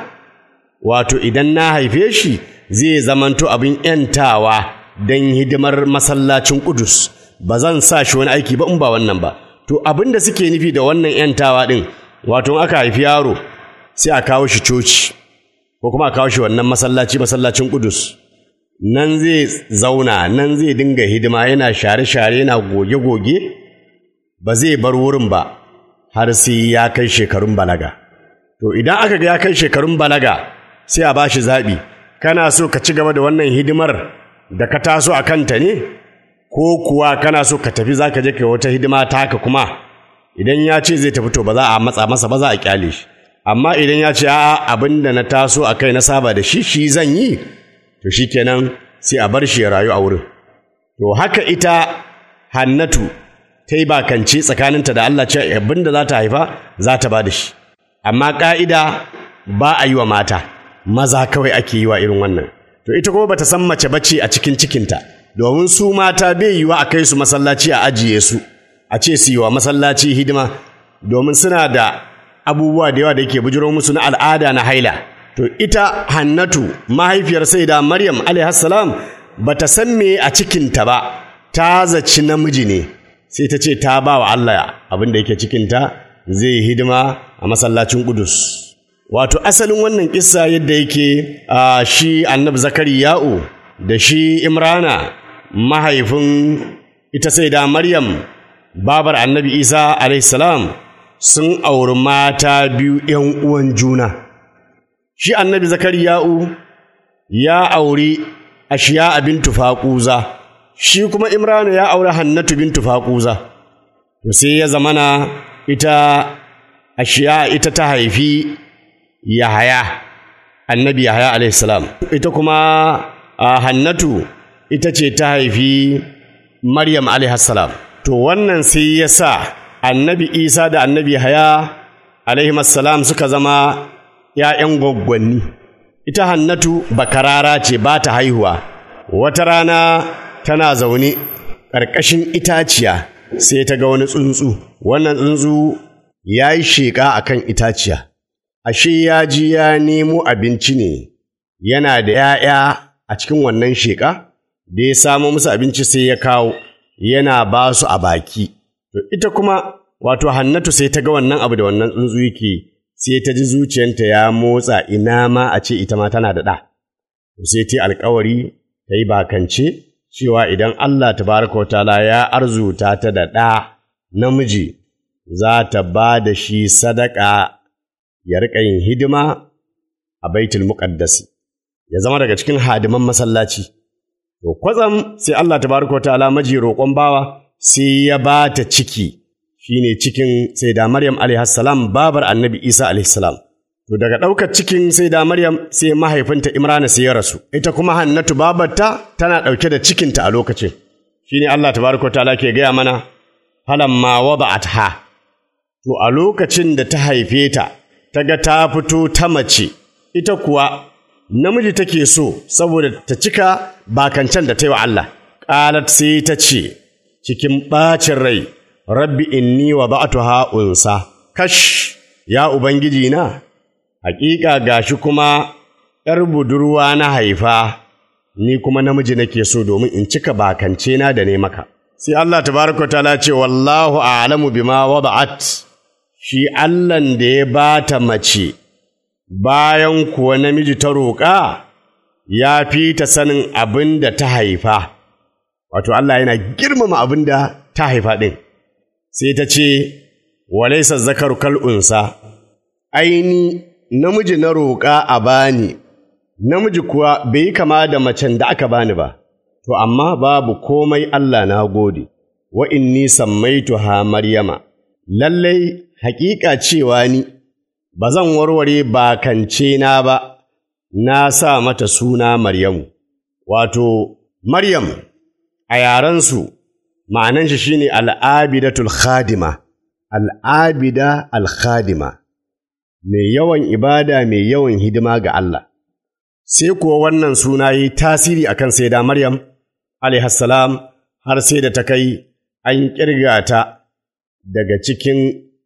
[SPEAKER 3] wato idan na haife shi zai zamanto abin ‘yantawa don hidimar masallacin Kudus ba zan sa shi wani aiki ba in ba wannan ba to abin da suke nufi da wannan ‘yantawa ɗin wato aka haifi yaro sai a kawo shi coci ko kuma a kawo shi wannan masallaci masallacin Kudus nan zai zauna nan zai dinga hidima yana share-share yana goge-goge ba zai bar wurin ba har sai ya kai shekarun balaga to idan aka ga ya kai shekarun balaga sai a ba shi zaɓi kana so ka ci gaba da wannan hidimar da ka taso a kanta ne ko kuwa kana so ka tafi za ka je ka wata hidima taka kuma idan ya ce zai tafi to ba za a matsa masa ba za a kyale shi amma idan ya ce a'a abin da na taso a kai na saba da shi shi zan yi to shi kenan sai a bar shi ya rayu a wurin to haka ita hannatu ta yi bakance tsakaninta da Allah ce abin da za ta haifa za ta ba da shi amma ƙa'ida ba a yi wa mata maza kawai ake yi wa irin wannan to ita kuma bata san mace bace a cikin cikinta domin su mata bai yiwa a kai su masallaci a ajiye su a ce su yi wa masallaci hidima domin suna da abubuwa da yawa da yake bujiro musu na al'ada na haila to ita hannatu mahaifiyar sai da maryam alaihassalam bata san me a cikinta ba ta zaci namiji ne sai ta ce ta ba wa Allah abin da yake cikinta zai hidima a masallacin Kudus. Wato asalin wannan kissa yadda yake a shi annabi Zakariya'u da shi Imrana mahaifin ita sai da Maryam babar annabi Isa salam sun auri mata biyu ‘yan uwan juna. Shi annabi Zakariya'u ya auri ashiya bintu faƙuza. shi kuma Imranu ya aure Hannatu bintu Faquza to sai ya zamana ita ashiya ita ta haifi Yahaya annabi Yahaya alaihi salam ita kuma Hannatu ita ce ta haifi Maryam alaihi salam to wannan sai ya sa annabi Isa da annabi Yahaya alaihimassalam suka zama ‘ya'yan gwaggwanni. Ita Hannatu bakarara ce ba ta haihuwa, wata rana tana zaune ƙarƙashin itaciya sai ta ga wani tsuntsu, wannan tsuntsu ya yi sheƙa a kan itaciya, ashe ya ji ya nemo abinci ne, yana da ‘ya'ya a cikin wannan sheƙa, da ya samo musu abinci sai ya kawo, yana ba su a baki. To ita kuma wato Hannatu sai ta ga wannan abu da wannan tsuntsu yake sai ta ji zuciyanta ya motsa ina ma a ce ita ma tana da ɗa. Sai ta yi alkawari ta yi bakance cewa idan Allah tabaraka wa ta'ala ya arzuta ta da ɗa namiji za ta ba da shi sadaka ya riƙa yin hidima a baitul muƙaddasi ya zama daga cikin hadiman masallaci. To kwatsam sai Allah tabaraka wa ta'ala maji roƙon bawa sai ya ba ta ciki shine cikin sai da Maryam alaihissalam babar annabi Isa alaihissalam. To daga ɗaukar cikin sai da Maryam sai mahaifinta Imrana sai ya rasu, ita kuma Hannatu babarta tana ɗauke da cikinta a lokacin. Shine Allah tabaraka ta'ala ke gaya mana falamma wada'atha. To a lokacin da ta haife ta, ta ga ta fito ta mace, ita kuwa namiji take so saboda ta cika bakancan da ta yi wa Allah. Ƙalat sai ta ce, cikin ɓacin rai, Rabbi inni wa ba'atuha unsa, kash, ya Ubangiji na, hakika gashi kuma ’yar budurwa na haifa, ni kuma namiji nake so domin in cika bakance na da ne maka. Sai Allah tabaraka ta ce, Wallahu a'lamu bima wada'at, shi Allahn da ya bata mace, bayan kuwa namiji ta roƙa, ya fi ta sanin abin da ta haifa. Wato Allah yana girmama abin da ta haifa ɗin. sai ta ce, Walaisa zakaru kal'unsa, aini namiji na roƙa a bani, namiji kuwa bai yi kama da macen da aka bani ba, to amma babu komai Allah na gode, wa inni sammaitu ha Maryama, lallai haƙiƙa cewa ni, ba zan warware bakance na ba, na sa mata suna Maryamu, wato, Maryam a yarensu ma'anan shi shine al'abidatul khadima al'abida al-khadima mai yawan ibada mai yawan hidima ga Allah sai kuwa wannan suna yi tasiri akan sai da Maryam alaihassalam har sai da ta kai an kirga ta daga cikin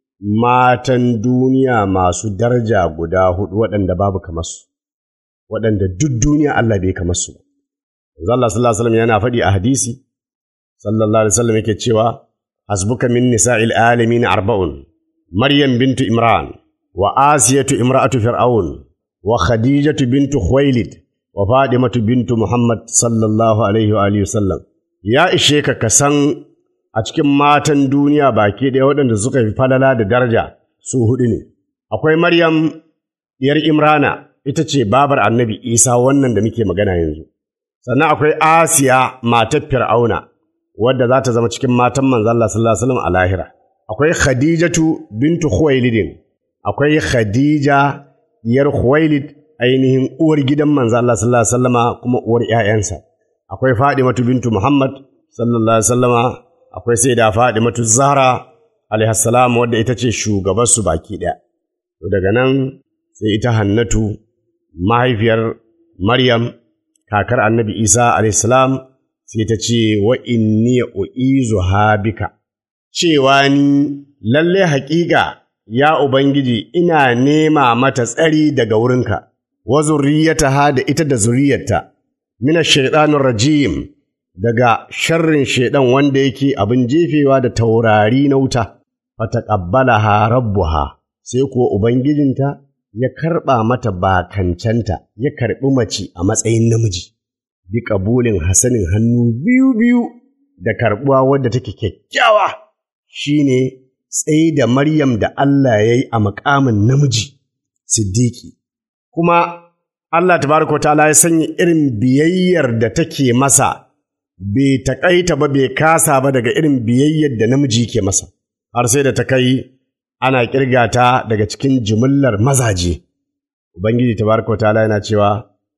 [SPEAKER 3] matan duniya masu daraja guda hudu waɗanda babu kamar su waɗanda duk duniya Allah bai kamar su Allah sallallahu alaihi wasallam yana faɗi a hadisi sallallahu alaihi wasallam yake cewa hasbuka min nisa'il alamin arba'un maryam bintu imran wa asiyatu imra'atu fir'aun wa khadijatu bintu khuwailid wa fadimatu bintu muhammad sallallahu alaihi wa alihi wasallam ya ishe ka ka san a cikin matan duniya baki ɗaya waɗanda suka fi falala da daraja su hudu ne akwai maryam diyar imrana ita ce babar annabi isa wannan da muke magana yanzu sannan akwai asiya matar fir'auna wadda za ta zama cikin matan manzo Allah sallallahu alaihi wasallam a lahira akwai Khadijatu bintu Khuwailid akwai Khadija diyar Khuwailid ainihin uwar gidan manzo Allah sallallahu alaihi wasallama kuma uwar ƴaƴansa akwai Fadimatu bintu Muhammad sallallahu alaihi wasallama akwai Sayyida Fadimatu Zahra alaiha salam wadda ita ce shugabar su baki ɗaya to daga nan sai ita Hannatu mahaifiyar Maryam kakar Annabi Isa alaihi salam sai ta ce wa inni u'izu habika cewa ni lalle haƙiƙa ya ubangiji ina nema mata tsari daga wurinka wa zurriyataha da ita da zuriyarta mina shaitanir rajim daga sharrin shaidan wanda yake abin jefewa da taurari na wuta fataqabbalaha rabbuha sai kuwa ubangijinta ya karɓa mata bakancanta ya karɓi mace a matsayin namiji bi ƙabulin hasanin hannu biyu-biyu da karɓuwa wadda take kyakkyawa shi ne tsaye da Maryam da Allah ya yi a makamin namiji, Siddiƙi. Kuma Allah tabaraka ta'ala ya sanya irin biyayyar da take masa, bai taƙaita ba bai kasa ba daga irin biyayyar da namiji ke masa, har sai da ta kai ana ƙirga ta daga cikin jimillar mazaje. Ubangiji tabaraka ta'ala yana cewa,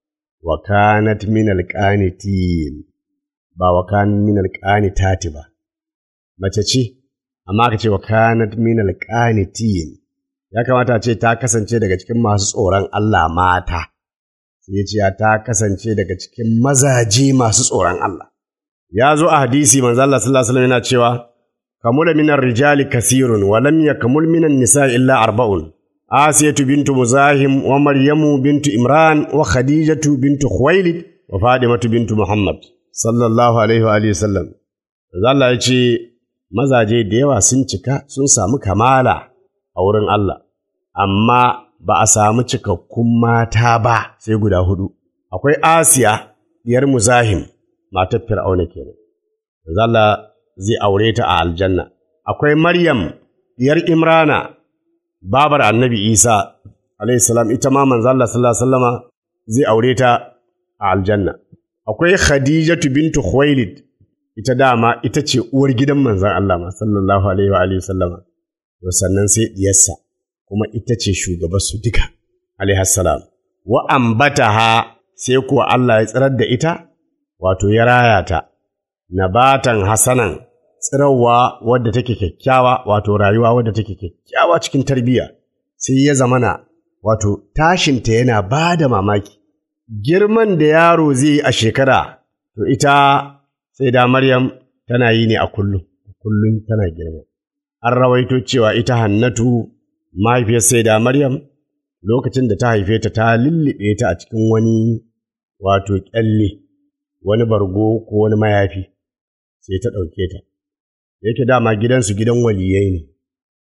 [SPEAKER 3] wa kanat min alqanitin ba wa kanat min alqanitati ba mace ce amma aka ce wa kanat min alqanitin ya kamata ce ta kasance daga cikin masu tsoron Allah mata sai ya ce ta kasance daga cikin mazaje masu tsoron Allah ya zo a hadisi manzo Allah sallallahu alaihi wasallam yana cewa kamula minar rijali kasirun wa lam yakamul minan nisa illa arba'un asiyatu bintu muzahim wa maryamu bintu imran wa khadijatu bintu khuwailid wa fadimatu bintu muhammad sallallahu alaihi wa alihi wasallam manzo Allah ya ce mazaje da yawa sun cika sun samu kamala a wurin Allah amma ba a samu cikakkun mata ba sai guda hudu akwai asiya diyar muzahim matar fir'auna kenan manzo Allah zai aure ta a aljanna akwai maryam diyar imrana babar annabi isa alayhi salam ita ma manzo Allah sallallahu alaihi wasallama zai aure ta a aljanna akwai khadijatu bintu khuwailid ita dama ita ce uwar gidan manzon Allah ma sallallahu alaihi wa alihi sallama to sannan sai diyarsa kuma ita ce shugabar su duka alaihi salam wa ambataha sai kuwa Allah ya tsirar da ita wato ya raya ta nabatan hasanan tsirarwa wadda take kyakkyawa wato rayuwa wadda take kyakkyawa cikin tarbiyya sai ya zamana wato tashinta yana ba da mamaki girman da yaro zai yi a shekara to ita sai da Maryam tana yi ne a kullum kullum tana girma an rawaito cewa ita Hannatu mahaifiyar sai da Maryam lokacin da ta haife ta ta lullube ta a cikin wani wato kyalle wani bargo ko wani mayafi sai ta ɗauke ta yake dama gidansu gidan waliyai ne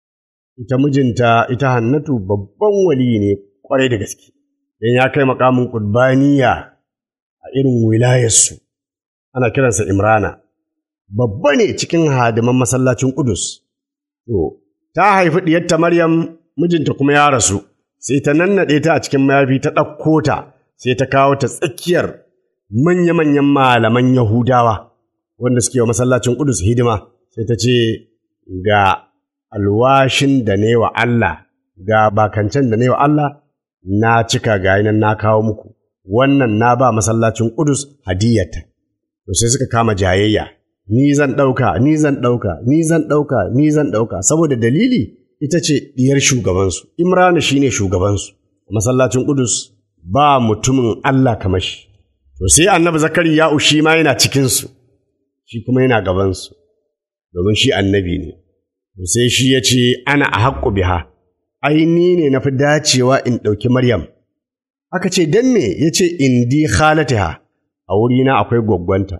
[SPEAKER 3] ita mijinta ita hannatu babban waliyi ne kwarai da gaske don ya kai makamin ƙudbaniya a irin wilayarsu ana kiransa imrana babba ne cikin hadiman masallacin ƙudus to ta haifi ɗiyarta maryam mijinta kuma ya rasu sai ta nannaɗe ta a cikin mayafi ta ɗauko ta sai ta kawo ta tsakiyar manya-manyan malaman yahudawa wanda suke wa masallacin ƙudus hidima sai ta ce ga alwashin da ne wa Allah ga bakancen da ne wa Allah na cika ga nan na kawo muku wannan na ba masallacin Ƙudus hadiyata to sai suka kama jayayya ni zan ɗauka ni zan ɗauka ni zan ɗauka ni zan ɗauka saboda dalili ita ce diyar shugabansu Imrana shine shugabansu masallacin Ƙudus ba mutumin Allah kamar shi to sai annabi Zakariya shi ma yana cikinsu shi kuma yana gabansu domin shi annabi ne sai shi ya ce ana a haƙƙo biha ai ni ne na fi dacewa in ɗauki maryam aka ce don me ya ce indi khalatiha a wurina akwai gwaggwanta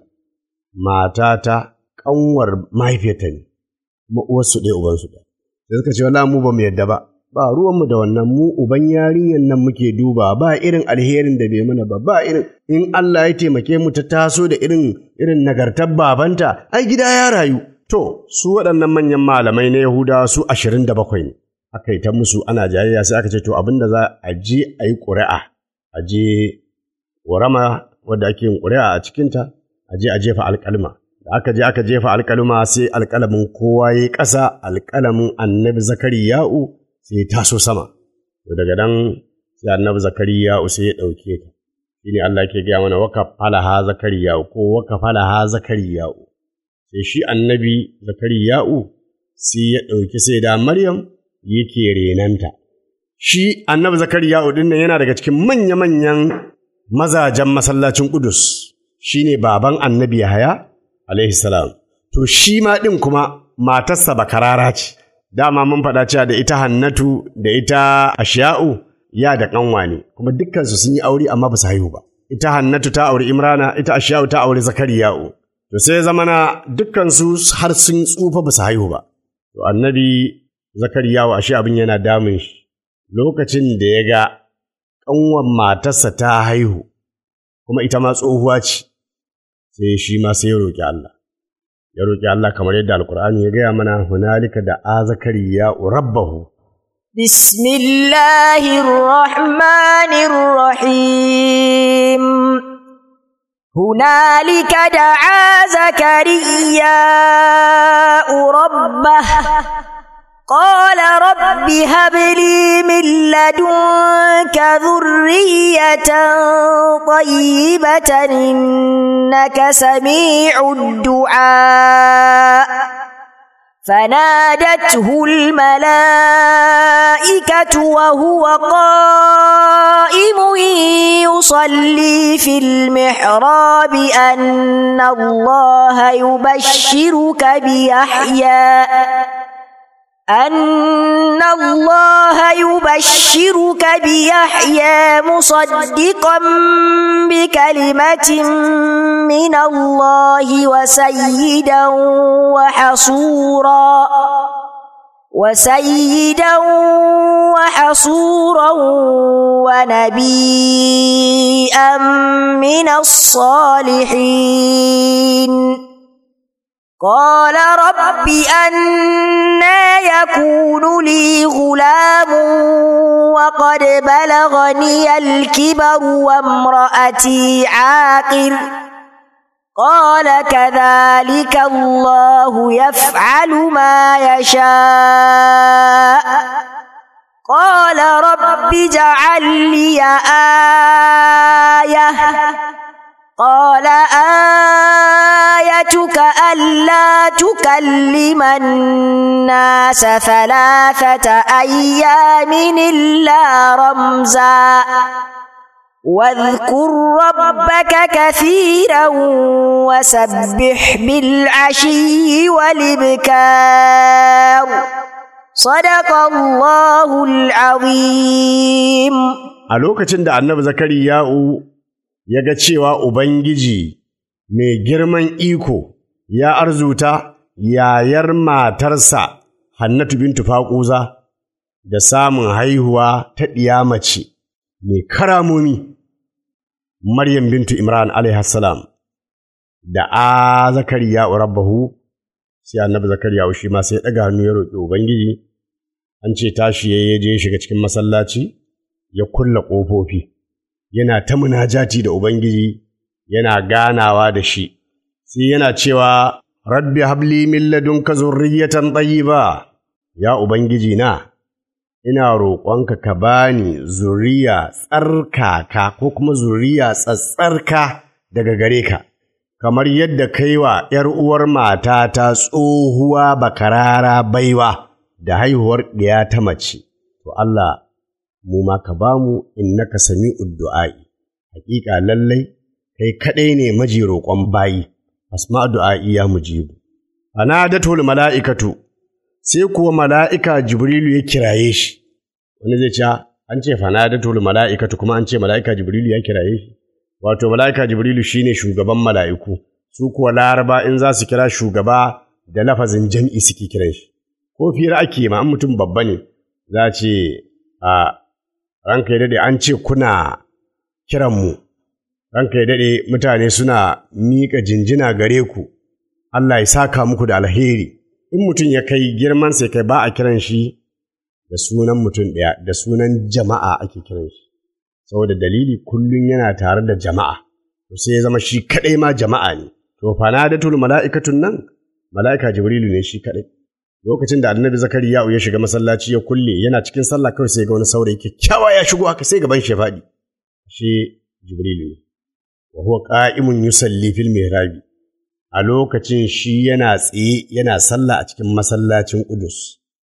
[SPEAKER 3] matata ƙanwar mahaifiyarta ne kuma uwarsu ɗaya ubansu ɗaya sai suka ce wala mu ba mu yadda ba ba ruwanmu da wannan mu uban yarinyar nan muke duba ba irin alherin da bai mana ba ba irin in Allah ya taimake mu ta taso da irin irin nagartar babanta ai gida ya rayu To, su waɗannan manyan malamai na Yahudawa su ashirin da bakwai ne, aka yi ta musu ana jayayya sai aka ce, To, abin da za a je a yi ƙuri'a, a je warama wadda ake yin ƙuri'a a cikinta, a je a jefa alƙalma. Da aka je aka jefa alƙalma sai alƙalamin kowa ya yi ƙasa, alƙalamin annabi Zakariya'u sai ya taso sama. To, daga nan sai annabi Zakariya'u sai ya ɗauke ta. Shi ne Allah ke gaya mana waka falaha Zakariya'u ko waka falaha Zakariya'u. sai shi annabi zakariya'u sai ya ɗauki sai da maryam yake renanta shi annabi zakariya'u ɗin nan yana daga cikin manya-manyan mazajen masallacin ƙudus shi ne baban annabi yahaya alaihi salam to shi ma ɗin kuma matarsa bakarara ce dama mun faɗa cewa da ita hannatu da ita ashiya'u ya da ƙanwa ne kuma dukkansu sun yi aure amma ba su haihu ba ita hannatu ta auri imrana ita ashiya'u ta auri zakariya'u To sai zamana dukkansu har sun tsufa ba su haihu ba. To annabi Zakariyawa ashe abin yana damun shi. Lokacin da ya ga ƙanwan matarsa ta haihu, kuma ita ma tsohuwa ce, sai shi ma sai ya roƙi Allah. Ya roƙi Allah kamar yadda Alƙur'ani ya gaya mana hunalika da a Zakariya rabbahu.
[SPEAKER 4] بسم الله الرحمن الرحيم هنالك دعا زكرياء ربه قال رب هب لي من لدنك ذرية طيبة إنك سميع الدعاء فنادته الملائكة وهو قائم يصلي في المحراب أن الله يبشرك بيحيى أن الله يبشرك بيحيى مصدقا بكلمة من الله وسيدا وحصورا وسيدا وحصورا ونبيا من الصالحين قال رب أنا يكون لي غلام وقد بلغني الكبر وامرأتي عاقر قال كذلك الله يفعل ما يشاء قال رب اجعل لي آية قال آيتك ألا تكلم الناس ثلاثة أيام إلا رمزا واذكر ربك كثيرا وسبح بالعشي والإبكار صدق الله العظيم
[SPEAKER 3] a lokacin da annabi zakariya'u ya ga cewa ubangiji mai girman iko ya arzuta yayar matarsa hannatu bintu faƙuza da samun haihuwa ta ɗiya mace mai karamomi maryam bintu imran alaihassalam da a zakariya'u rabbahu sai annabi zakariya'u shi ma sai ya ɗaga hannu ya roƙi ubangiji an ce tashi ya je shiga cikin masallaci ya kulla ƙofofi, yana ta munajati da Ubangiji, yana ganawa da shi, sai yana cewa, Rabbi habli min ladunka zurriyatan ba, ya Ubangiji na, ina roƙonka ka bani zuriya tsarkaka ko kuma zuriya tsatsarka daga gare ka, kamar yadda kai wa ’yar uwar matata tsohuwa bakarara baiwa da haihuwar ɗiya ta mace, to Allah mu ma ka ba mu innaka sami uddu'a'i, hakika lallai kai kaɗai ne maji roƙon bayi, asma du'a'i ya mujibu. Fanadatul mala'ikatu, sai kuwa mala'ika Jibrilu ya kiraye shi, wani zai ce, an ce fanadatul mala'ikatu kuma an ce mala'ika Jibrilu ya kiraye shi, wato mala'ika Jibrilu shi ne shugaban mala'iku, su kuwa laraba in za su kira shugaba da lafazin jam'i suke kiran shi, ko fira ake ma an mutum babba ne, za ce, a ranka ya daɗe an ce kuna kiranmu, ranka ya daɗe mutane suna miƙa jinjina gare ku, Allah ya saka muku da alheri, in mutum ya kai girman sai kai ba a kiran shi da sunan mutum ɗaya, da sunan jama'a ake kiran shi, saboda dalili kullum yana tare da jama'a, to sai ya zama shi kaɗai ma jama'a ne, to fanadatul mala'ikatun nan, mala'ika Jibrilu ne shi kaɗai. lokacin da annabi zakariya ya shiga masallaci ya kulle yana cikin sallah kawai sai ga wani saurayi kyakkyawa ya shigo haka sai gaban shi ya faɗi shi jibrilu ne wa huwa qa'imun yusalli fil mihrabi a lokacin shi yana tsaye yana sallah a cikin masallacin Qudus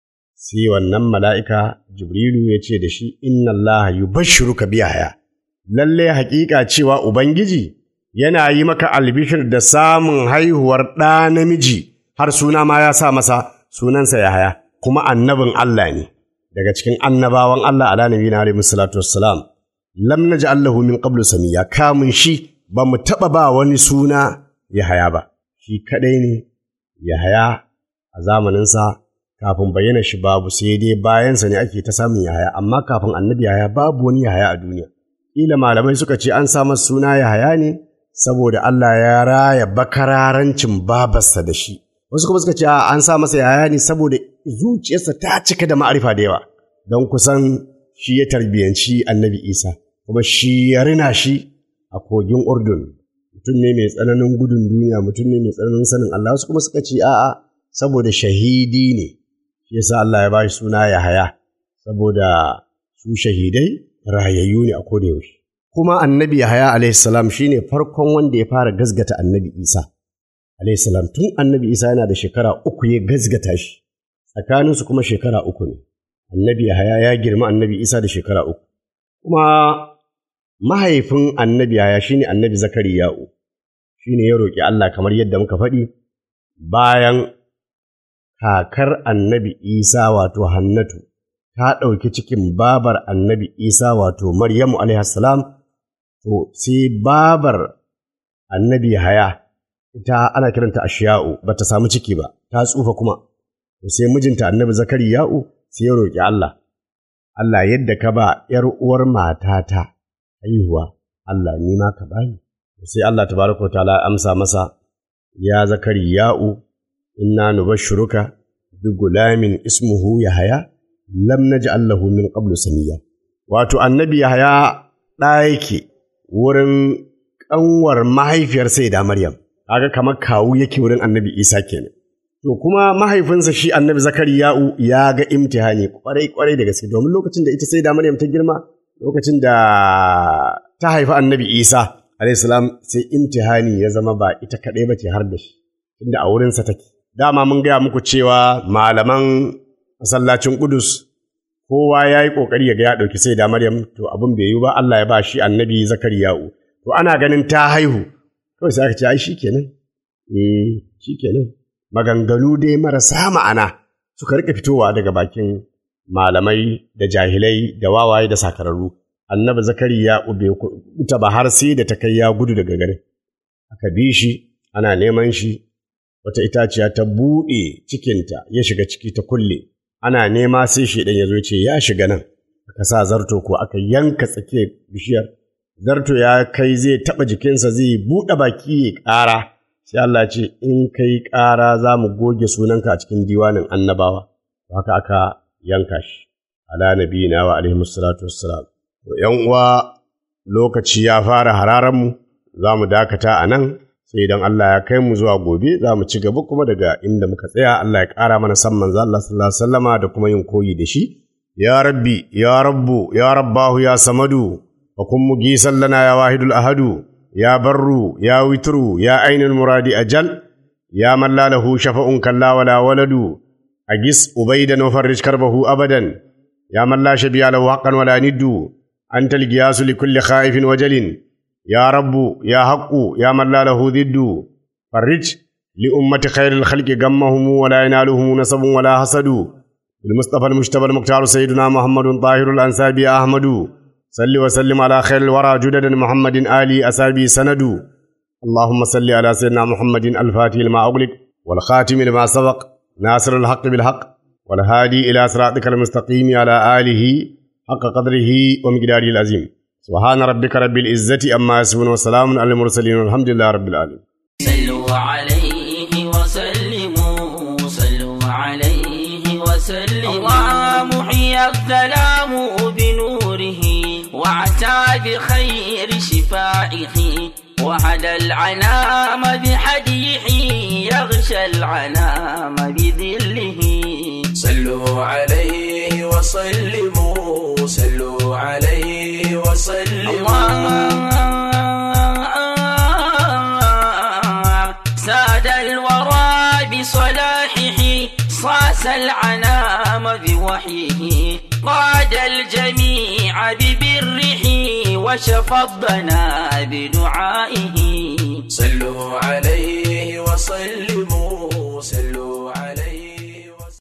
[SPEAKER 3] sai wannan mala'ika jibrilu ya ce da shi inna Allah yubashshiruka bi haya lalle haƙiƙa cewa ubangiji yana yi maka albishir da samun haihuwar ɗa namiji har suna ma ya sa masa sunansa Yahaya, kuma annabin Allah ne, daga cikin annabawan Allah ala nabi na alaihi salatu wassalam. Lam naji Allahu min qablu samiya kamun shi ba mu taɓa ba wani suna Yahaya ba, shi kaɗai ne Yahaya a zamaninsa kafin bayyana shi babu sai dai bayansa ne ake ta samun Yahaya, amma kafin annabi Yahaya babu wani Yahaya a duniya. Ƙila malamai suka ce an sa masa suna Yahaya ne saboda Allah ya raya bakararancin babarsa da shi. wasu kuma suka ce an sa masa yaya ne saboda zuciyarsa ta cika da ma'arifa da yawa don kusan shi ya tarbiyanci annabi isa kuma shi ya rina shi a kogin urdun mutum ne mai tsananin gudun duniya mutum ne mai tsananin sanin allah wasu kuma suka ce a'a saboda shahidi ne shi yasa allah ya ba shi suna yahaya saboda su shahidai rayayyu ne a koda yaushe kuma annabi yahaya alaihi salam shine farkon wanda ya fara gasgata annabi isa alayhi salam tun annabi isa yana da shekara uku ya gazgata shi tsakaninsu kuma shekara uku ne annabi Yahaya ya girma annabi isa da shekara uku kuma mahaifin annabi Yahaya shine annabi zakariya'u shine ya roƙi Allah kamar yadda muka faɗi bayan kakar annabi isa wato hannatu ta ɗauki cikin babar annabi isa wato maryamu salam to sai babar annabi haya ita ana kiranta ashiya'u ba ta samu ciki ba ta tsufa kuma to sai mijinta annabi zakariya'u sai ya roƙi Allah Allah yadda ka ba ‘yar uwar matata haihuwa Allah ni ma ka bani sai Allah tabaraka wa ta'ala amsa masa ya zakariya'u inna nubashshiruka bi gulamin ismuhu yahaya lam naj'al lahu min qablu samiya wato annabi yahaya ɗa yake wurin ƙanwar mahaifiyar saida maryam kaga kamar kawu yake wurin annabi isa kenan to kuma mahaifinsa shi annabi zakariya'u ya ga imtihani kwarai kwarai da gaske domin lokacin da ita saida maryam ta girma lokacin da ta haifi annabi isa alaihissalam sai imtihani ya zama ba ita kaɗai ba ce har da shi inda a wurinsa take dama mun gaya muku cewa malaman masallacin Kudus kowa ya yi ƙoƙari ya ga ya ɗauki sai da Maryam to abin bai yi ba Allah ya ba shi annabi Zakariya'u to ana ganin ta haihu kawai sai aka ce ai shikenan eh shikenan maganganu dai marasa ma'ana suka rika fitowa daga bakin malamai da jahilai da wawaye da sakararru annabi Zakariya'u bai kuta ba har sai da ta kai ya gudu daga garin aka bi shi ana neman shi wata itaciya ta buɗe cikinta ya shiga ciki ta kulle ana nema sai shaidan ya zo ce ya shiga nan aka sa zarto ko aka yanka tsakiyar bishiyar zarto ya kai zai taɓa jikinsa zai buɗe baki ya ƙara sai Allah ce in kai ƙara za mu goge sunanka a cikin diwanin annabawa haka aka yanka shi ala nabiyina wa alaihi salatu wassalam to yan uwa lokaci ya fara hararan mu za mu dakata a nan sai idan Allah ya kai mu zuwa gobe za mu ci gaba kuma daga inda muka tsaya Allah ya ƙara mana san manzo Allah sallallahu alaihi wasallama da kuma yin koyi da shi ya rabbi ya rabbu ya rabbahu ya samadu wa kun mugisan lana ya wahidul ahadu ya barru ya witru ya ainul muradi ajal ya man la lahu shafa'un kalla wala waladu agis ubaidan wa farrij karbahu abadan ya man la shabiya lahu haqqan wala niddu antal giyasu likulli khaifin wajalin يا رب يا حق يا من لا له ضد فرج لأمة خير الخلق غمهم ولا ينالهم نسب ولا حسد المصطفى المجتبى المختار سيدنا محمد طاهر الأنسابي أحمد صل وسلم على خير الورى جدد محمد آلي أسابي سند اللهم صل على سيدنا محمد الفاتح لما أغلق والخاتم لما سبق ناصر الحق بالحق والهادي إلى صراطك المستقيم على آله حق قدره ومقداره العظيم سبحان ربك رب العزة أما يصفون وسلام على المرسلين والحمد لله رب العالمين
[SPEAKER 1] صلوا عليه وسلموا صلوا عليه وسلموا محيي الظلام بنوره وعتى بخير شفائه وهدى العنام بحديه يغشى العنام بذله
[SPEAKER 2] صلوا عليه وسلموا صلوا عليه وسلموا
[SPEAKER 1] الله ساد الورى بصلاحه صاص العنام بوحيه قاد الجميع ببره وشفى الضنا بدعائه